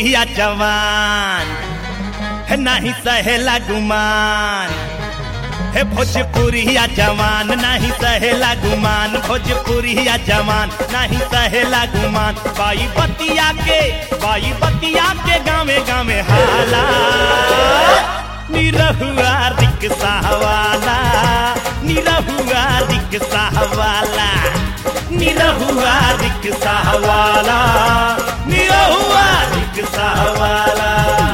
भोजपुरिया जवान है नहीं सहेला गुमान है भोजपुरिया जवान नहीं सहेला गुमान भोजपुरिया जवान नहीं सहेला गुमान बाई बतिया के बाई बतिया के गावे गावे हाला निरहुआ रिक्शा वाला निरहुआ रिक्शा वाला निरहुआ रिक्शा वाला निरहुआ रिक्शा वाला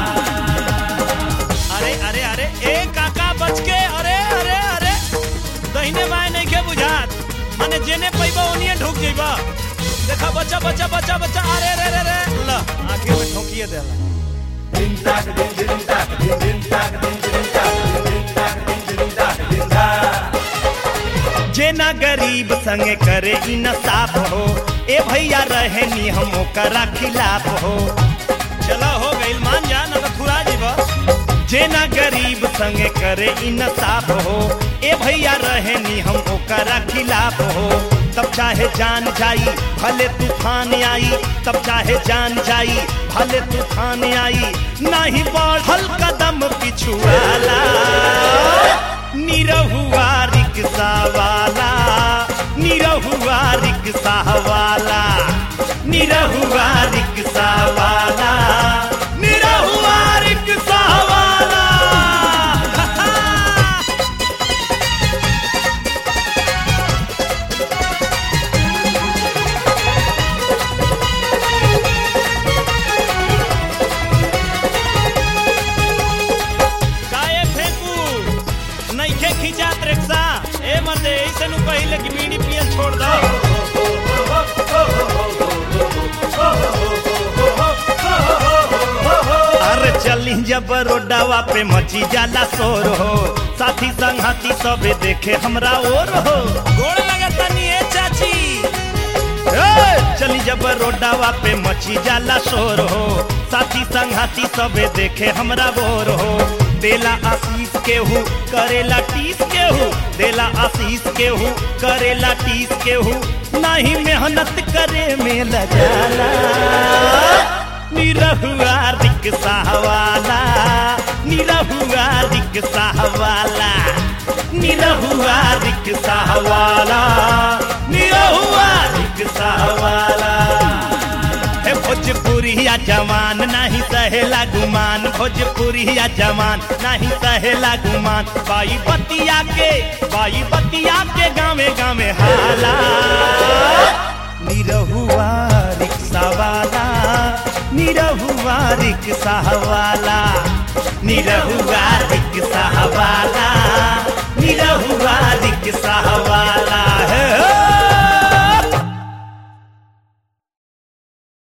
अरे अरे अरे ए काका बच के अरे अरे अरे दहिने बाएं नहीं के बुझात माने जेने पैबा ओनिए ढुक जइबा देखा बच्चा बच्चा बच्चा बच्चा अरे रे रे रे ल आगे में ठोकिए देला जेना गरीब संगे करे ई न साफ हो ए भैया रहे नी हम ओकरा खिलाफ हो चला हो गइल मान जा न तो थुरा जीबा जेना गरीब संगे करे ई न साफ हो ए भैया रहे नी हम ओकरा खिलाफ हो तब चाहे जान जाई भले तूफान आई तब चाहे जान जाई भले तूफान आई नाही बढ़ल कदम पिछुआला निरहुआ रिक्शा वाला निरहुआ रिक्शा वाला निरहुआ रिक्शा वाला निरहुआ रिक्शा वाला काए फेंकू नइखे खिंचात रिक्शा ए मते ऐसे नु पहिले कि बीड़ी पियल छोड़ दो अरे चली जब रोडावा पे मची जाला शोर हो साथी संगती सबे देखे हमरा और हो गोड़ लगता नी ए चाची ए, चली जब रोडावा पे मची जाला शोर हो साथी संघाती सबे देखे हमरा बोर हो देला आशीष केहू करेला टीस केहू देला आशीष केहू करेला टीस केहू नहीं मेहनत करे में लगाला निरहुआ रिक्शा वाला निरहुआ रिक्शा वाला निरहुआ रिक्शा वाला निरहुआ रिक्शा वाला हे भोजपुरिया जवान नहीं सहेला गुमान भोजपुरिया जवान नहीं सहेला गुमान बाई बतिया के बाई बतिया के गावे गावे हाला निरहुआ रिक्शा वाला निरहुआ रिक्शा वाला निरहुआ रिक्शा वाला निरहुआ रिक्शा वाला